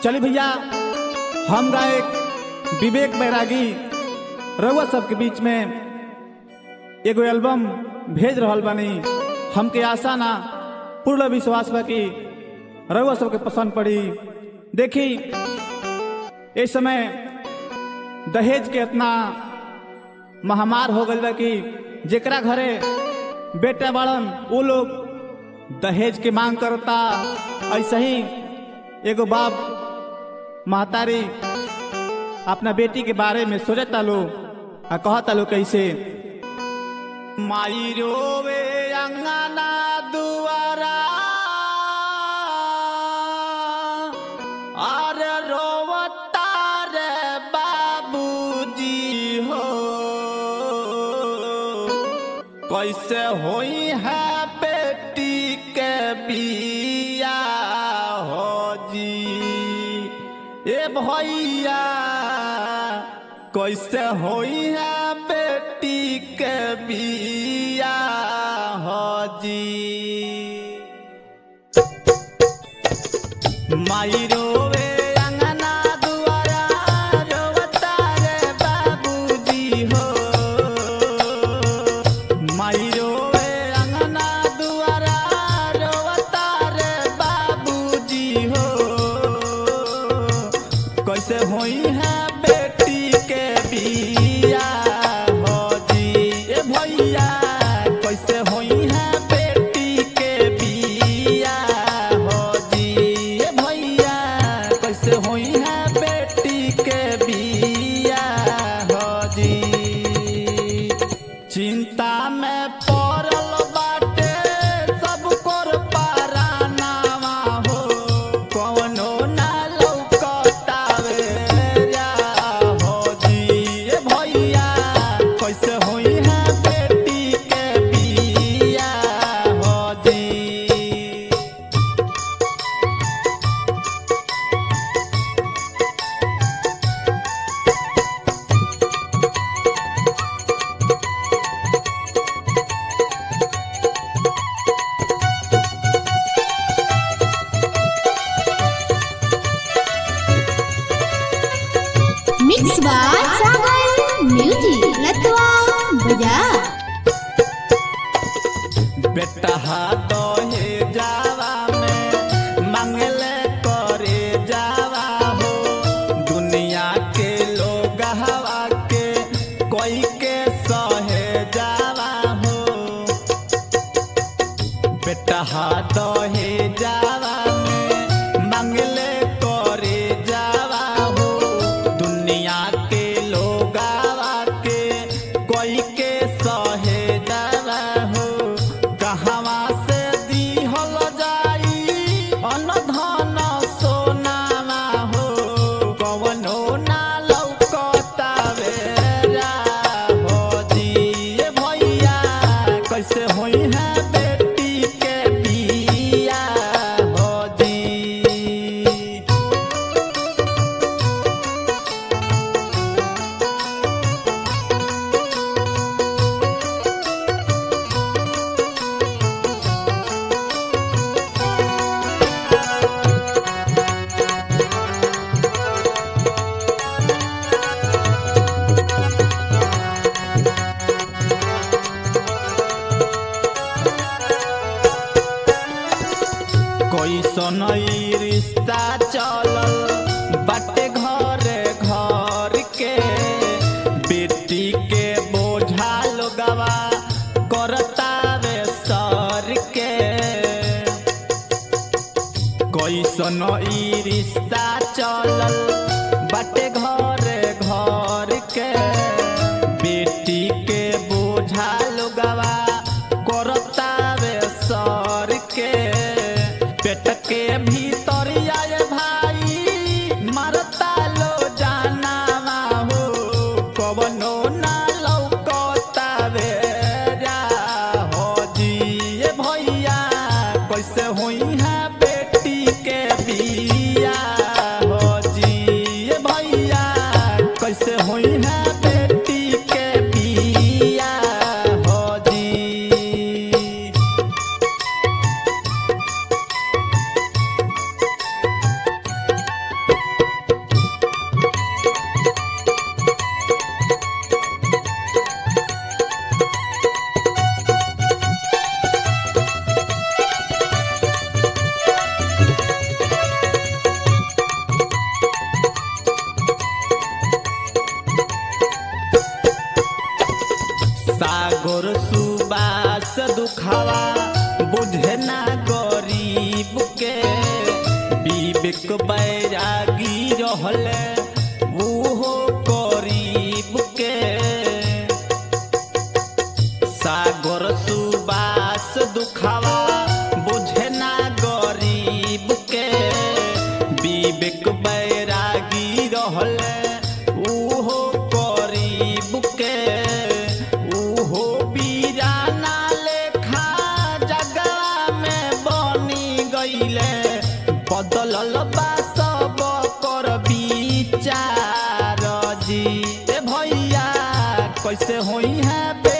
चली भैया हम गायक विवेक बैरागी रउआ सबके बीच में एगो एल्बम भेज रहल बानी हमके आशा ना पूर्ण विश्वास बा कि रउआ सबके पसंद पड़ी देखी इस समय दहेज के इतना महामार हो गल बा कि जेकरा घरे बेटा बाड़न वो लोग दहेज के मांग करता ऐसे ही एगो बाप महतारी अपना बेटी के बारे में सोचता लो आ कहता लो कैसे माई रोवे अंगना दुआरा अरे रोवता रे बाबूजी हो कैसे होई है बेटी के बिया हो जी ए भैया कैसे होई है बेटी के बिया हो जी माई रोवे अंगना दुआरा रोवता रे बाबूजी हो माई रोवे अंगना दुआरा रोवता रे बाबूजी हो कैसे होई है बेटी के बिया हो जी ए भैया कैसे होई है बेटी के बिया हो जी ए भैया कैसे होई है बेटी के बिया हो जी चिंता में पड़ल बाटे सब कोर पारानावा हो कवनो ना लौकतावे रा हो जी ए भैया कैसे होई है बेटी के बिया हो जी मिक्स बाय सागर म्यूजिक लतवा बजा बेटा हाथ हे जावा में मंगले करे जावा हो दुनिया के लोग हवा के कोई के सहे जावा हो बेटा हाथ हे जावा में मंगले करे जावा हो दुनिया के लोग हवा के कोई के सहे जावा हो कहवा से दिहल जाई अनधन सोनावा हो कवनो ना लौकतावे रा हो जी ए भैया कैसे होई है बेटी के बिया हो जी कैसन ई रिश्ता चलल बाटे घरे घर के बेटी के बोझा लोगवा करतावे सर के कैसन ई रिश्ता चलल बाटे घरे घर के बेटी के बोझा लोगवा करतावे सर के पेट के भीतर आए भाई मरता लो जानावा हो कवनो ना लौकतावे रा हो जी ए भैया कैसे होई है बेटी के बिया हो जी ए भैया कैसे होई है बेटी के बिया हो जी विवेक बैरागी रहले उहो गरीब के सागर सुबास दुखावा बुझे ना गरीब के विवेक बैरागी रहले उहो गरीब के उहो बीराना लेखा जगह में बनी गईले बदलल बा सब कर विचार जी ए भैया कैसे होई है